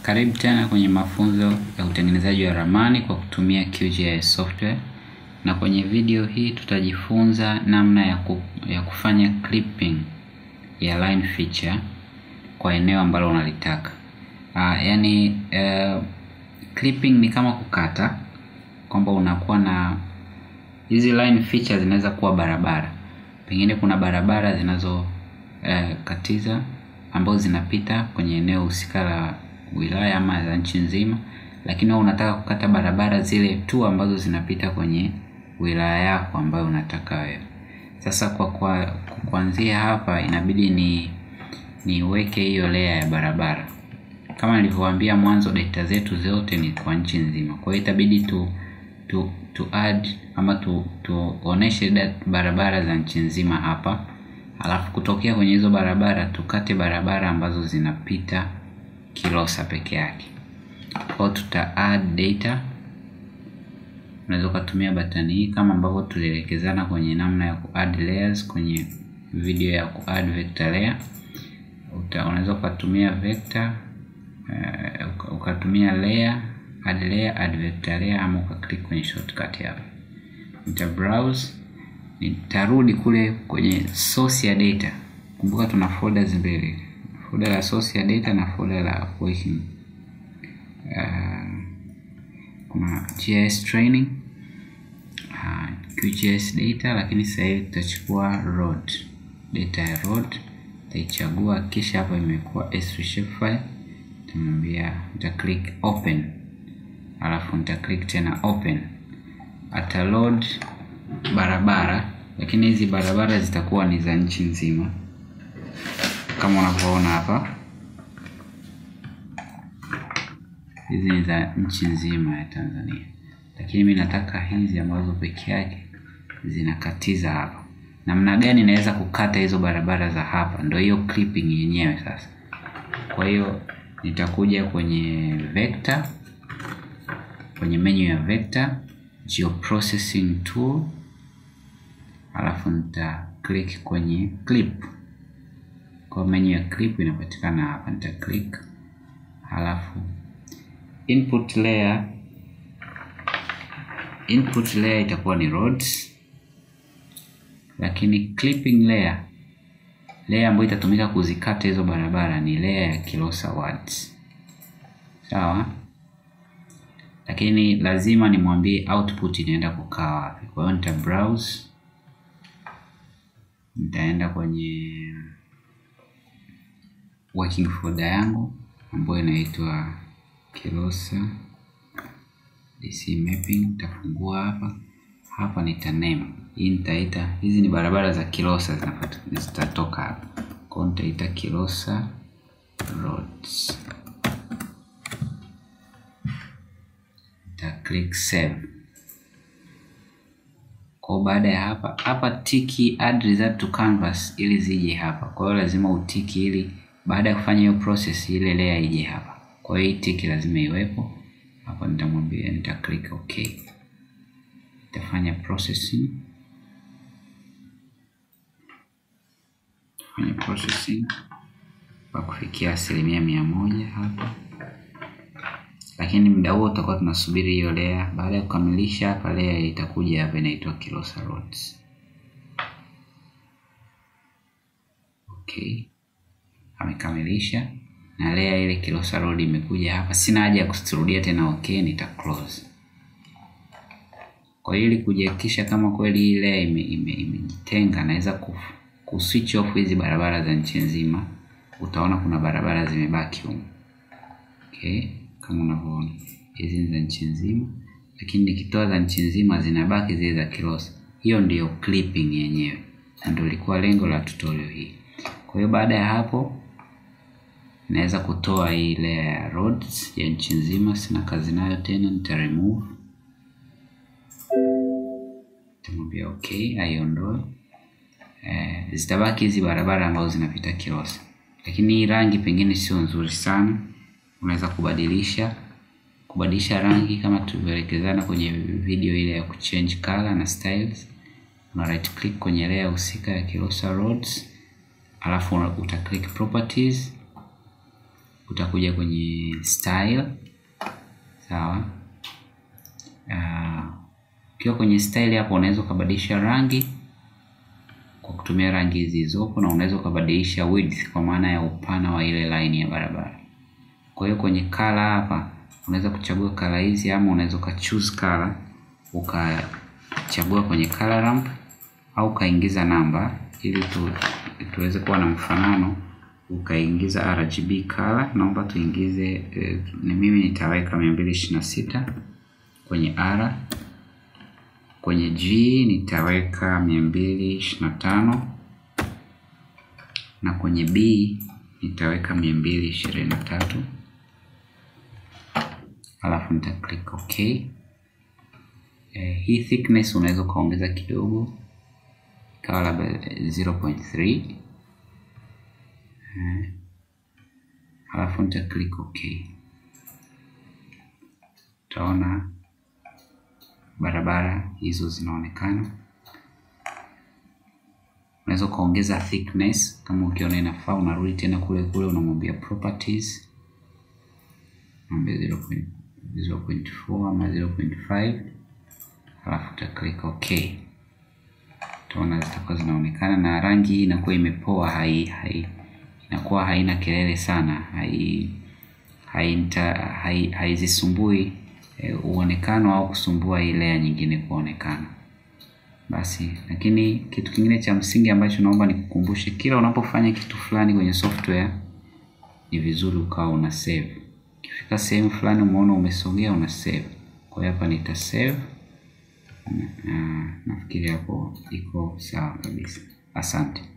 Karibu tena kwenye mafunzo ya utengenezaji wa ramani kwa kutumia QGIS software, na kwenye video hii tutajifunza namna ya, ku, ya kufanya clipping ya line feature kwa eneo ambalo unalitaka. Uh, yani uh, clipping ni kama kukata, kwamba unakuwa na hizi line feature zinaweza kuwa barabara, pengine kuna barabara zinazo uh, katiza ambazo zinapita kwenye eneo husika la wilaya ama za nchi nzima, lakini wewe unataka kukata barabara zile tu ambazo zinapita kwenye wilaya yako ambayo unataka wewe. Sasa kwa kwa kuanzia hapa inabidi ni niweke hiyo layer ya barabara. Kama nilivyowaambia mwanzo, data zetu zote ni kwa nchi nzima, kwa hiyo itabidi tu tu tu add ama tu tuoneshe barabara za nchi nzima hapa, alafu kutokea kwenye hizo barabara tukate barabara ambazo zinapita Kilosa peke yake. Kwa tuta add data, unaweza ukatumia batani hii kama ambavyo tulielekezana kwenye namna ya ku add layers kwenye video ya ku add vector layer. Unaweza ukatumia vector uh, ukatumia layer add layer add vector layer, ama ukaklik kwenye shortcut hapa. Nita browse, nitarudi kule kwenye source ya data. Kumbuka tuna folders mbili folder la source ya data na folder la working. Uh, kuna GIS training uh, QGIS data, lakini sasa hivi tutachukua road data ya road, tutaichagua kisha hapa imekuwa S3 shapefile, tutamwambia nita click open, alafu nita click tena open, ata load barabara, lakini hizi barabara zitakuwa ni za nchi nzima kama unavyoona hapa, hizi ni za nchi nzima ya Tanzania, lakini mimi nataka hizi ambazo peke yake zinakatiza hapa. Namna gani naweza kukata hizo barabara za hapa? Ndio hiyo clipping yenyewe sasa. Kwa hiyo nitakuja kwenye vector, kwenye menu ya vector, geoprocessing tool, alafu nita click kwenye clip kwa menu ya clip inapatikana hapa, nita click halafu input layer. Input layer itakuwa ni roads, lakini clipping layer, layer ambayo itatumika kuzikata hizo barabara ni layer ya Kilosa words, sawa. Lakini lazima nimwambie output inaenda kukaa wapi. Kwa hiyo nita browse, nitaenda kwenye working folder yangu ambayo inaitwa Kilosa DC mapping. Nitafungua hapa hapa, nita name hii, nitaita hizi ni barabara za Kilosa zitatoka hapa, kwa hiyo nitaita Kilosa roads, nita click save. Kwa baada ya hapa hapa tiki add result to canvas ili zije hapa, kwa hiyo lazima utiki ili baada ya kufanya hiyo process ile layer ije hapa. Kwa hiyo tiki lazima iwepo hapa. Nitamwambia nita click okay, nitafanya processing, fanya processing kwa kufikia asilimia mia moja hapa, lakini muda huo tutakuwa tunasubiri hiyo layer. Baada ya kukamilisha hapa, layer itakuja hapa inaitwa Kilosa roads. Okay amekamilisha na layer ile Kilosa road imekuja hapa. Sina haja ya kurudia tena, okay, nita close. Kwa hiyo ili kujihakikisha kama kweli hii layer imejitenga, ime, naweza ku switch off hizi barabara za nchi nzima. Utaona kuna barabara zimebaki huko, okay, kama unavyoona hizi ni za nchi nzima, lakini nikitoa za nchi nzima zinabaki zile za Kilosa. Hiyo ndiyo clipping yenyewe, na ndio ilikuwa lengo la tutorial hii. Kwa hiyo baada ya hapo naweza kutoa hii layer ya roads ya nchi nzima, sina kazi nayo tena, nita remove, nitamwambia okay, aiondoe. Eh, zitabaki hizi barabara ambazo zinapita Kilosa, lakini hii rangi pengine sio nzuri sana, unaweza kubadilisha kubadilisha rangi kama tulivyoelekezana kwenye video ile ya kuchange color na styles. Una right click kwenye layer husika ya Kilosa roads, alafu uta click properties utakuja kwenye style sawa. Ukiwa uh, kwenye style hapo unaweza ukabadilisha rangi kwa kutumia rangi zilizopo, na unaweza ukabadilisha width kwa maana ya upana wa ile line ya barabara. Kwa hiyo kwenye color hapa unaweza kuchagua color hizi, ama unaweza uka choose color ukachagua kwenye color ramp au ukaingiza namba ili tu, tuweze kuwa na mfanano ukaingiza RGB color. Naomba tuingize eh, ni mimi nitaweka mia mbili ishirini na sita kwenye R, kwenye G nitaweka mia mbili ishirini na tano na kwenye B nitaweka mia mbili ishirini na tatu alafu nita click OK. Eh, hii thickness unaweza ukaongeza kidogo ikawa labda 0.3 eh, halafu nita click OK. Utaona barabara hizo zinaonekana. Unaweza ukaongeza thickness kama ukiona inafaa, unarudi tena kule kule, unamwambia properties, mwambia 0.4 ama 0.5 halafu uta click OK. Utaona zitakuwa zinaonekana na rangi hii inakuwa imepoa, hai, hai inakuwa haina kelele sana, hai haizisumbui hai, hai e, uonekano au kusumbua hii layer nyingine kuonekana. Basi, lakini kitu kingine cha msingi ambacho naomba nikukumbushe, kila unapofanya kitu fulani kwenye software ni vizuri ukawa una save. Ukifika sehemu fulani umeona umesogea, una save. Kwa hiyo hapa nita save na nafikiri hapo iko sawa kabisa. Asante.